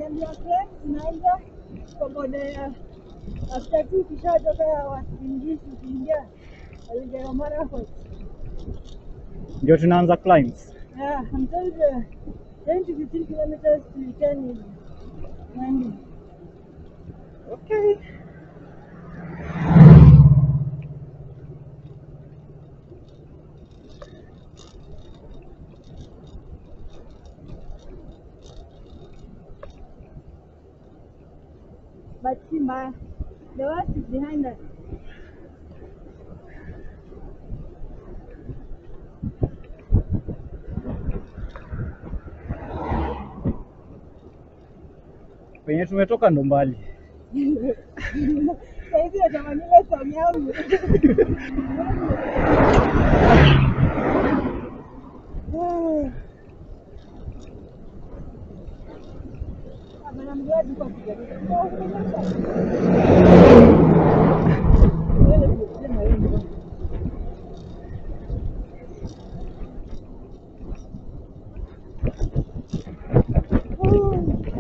Wameniambia claim zinaanza kwa boda ya after two ukishatoka Wasingishu ukiingia Elgeyo Marakwet. Ndio tunaanza climbs. Yeah, I'm told uh, 10 to 15 kilometers to return is Nandi. Okay. But see, my, the worst is behind us. Penye tumetoka ndo mbali. Sasa hivi natamani ile song yangu. Ah, bana mgadi kwa kijaribu. Oh, kunyesha. Wewe ndio na wewe. Oh.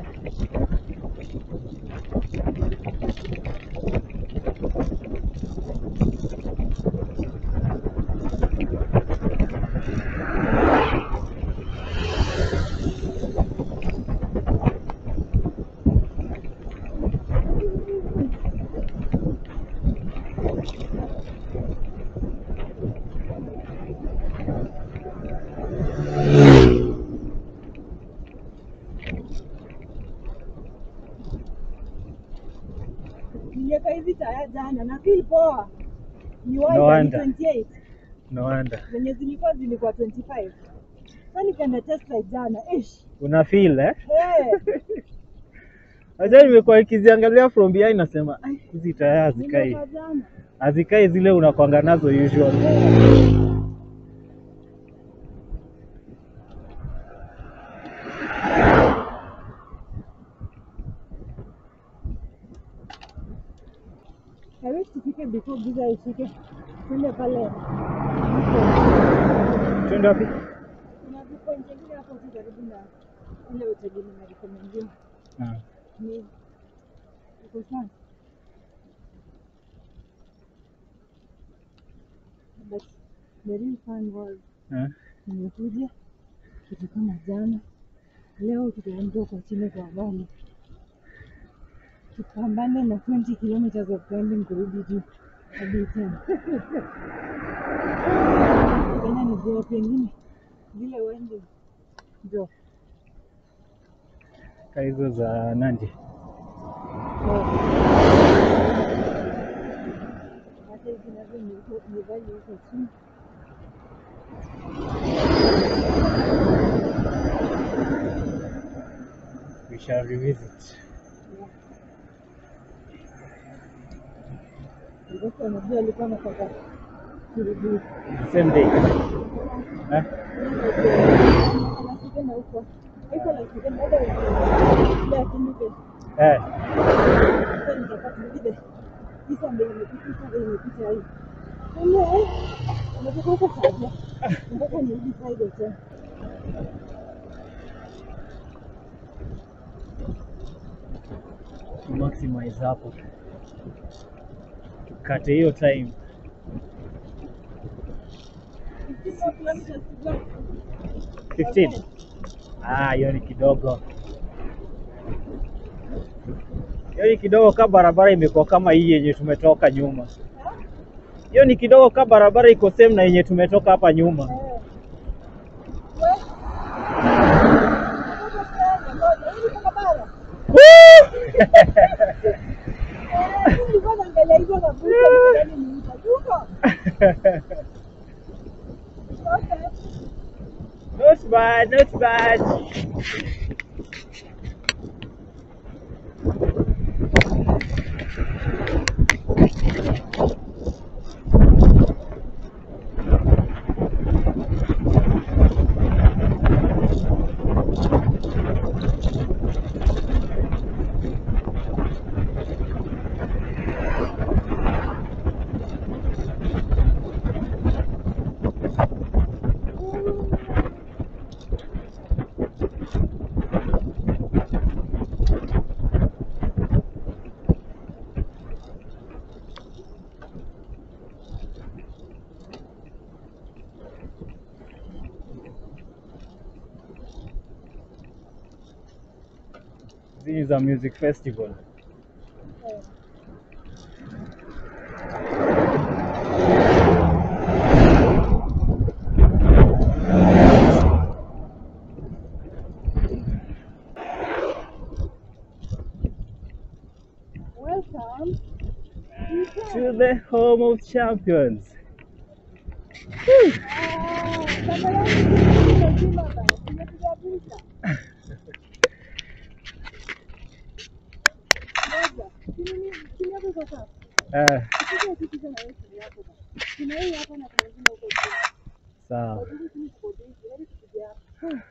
Niliweka hizi taya jana na feel poa. Ni No wide ni wonder. 28 No wonder. zenye zilikuwa zilikuwa 25. Sasa nikaenda test ride jana. Ish. Una feel eh? Eh, Acha nimekuwa nikiziangalia from behind nasema "Ai, hizi taya hazikai. niliweka jana. Hazikai zile unakwanga nazo usual. I wish tufike before giza ishike. Twende pale. Twende wapi? Kuna vipoint vingine hapo tu karibu na ile hoteli nimerekomendiwa. Ah. Ni iko sawa. But the real fun was Ah. nimekuja kitu kama jana. Leo tutaenda kwa chini kwa valley. Tupambane na 20 kilometers of climbing kurudi juu hadi tena. Tena ni jua pengine zile wende ndio Ka hizo za Nandi. hata hizi nazo ni huko- ni valley huko chini. We shall revisit. Sasa unajua alikuwa anataka kurudi The same day. Eh? anasikenda huko iko na sikenda hata ile akimike Eh. sasa nikapata vile kisa ndio imepita kisa ndio imepita hii Ile unataka huko sasa mpaka nirudi Friday tena To maximize hapo. Tukate hiyo time. 15 more kilometers to go 15. Ah, hiyo ni kidogo. Hiyo ni kidogo ka barabara imekuwa kama hii yenye tumetoka nyuma. Hiyo ni kidogo ka barabara iko same na yenye tumetoka hapa nyuma. Eh. We. Ngoja sana, ngoja. Hii ni barabara. Eh, mimi nilikuwa naangalia hizo mabucha nikidhani ni Uber. Tuko. Okay. Not bad, not bad. Hizi za music festival. Eh. Welcome. To the home of champions. Ah, kama yangu lazima basi. Nimepiga picha. Moja. Chini chini hapo iko sawa. Eh, Piga tu picha na wewe chini yako basi. Kuna hii hapa na kuna ingine huko chini. sawa. Wajua chini tuko busy. Hadi tupige hapa.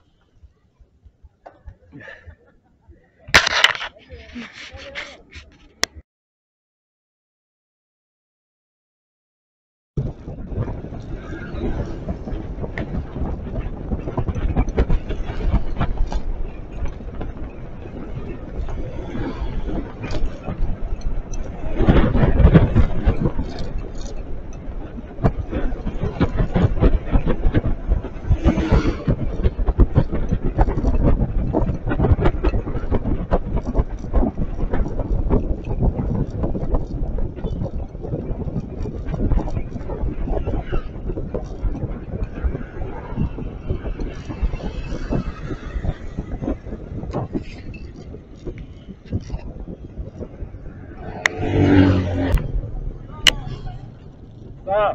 Sawa.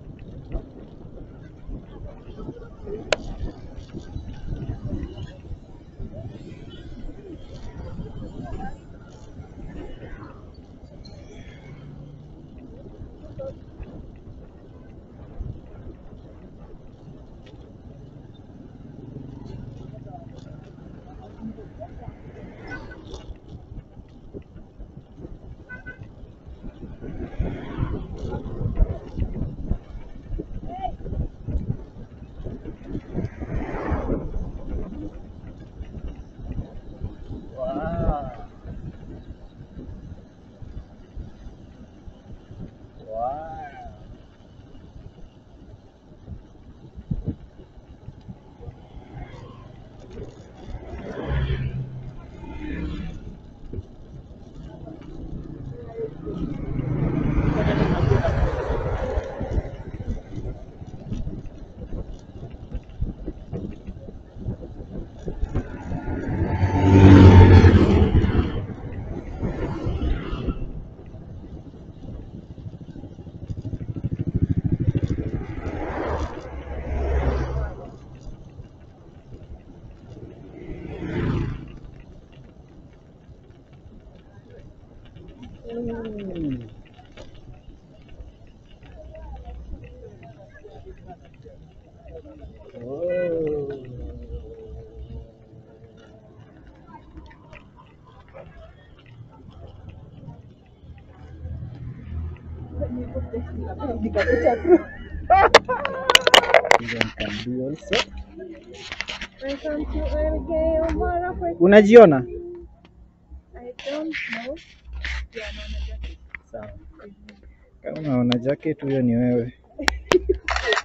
Wow. Wow. Mm. Oh. Piga picha tu. Even can do also. Welcome to Elgeyo Marakwet. Unajiona? I don't know. Yeah, naona jacket. Sawa. Kama unaona jacket huyo ni wewe.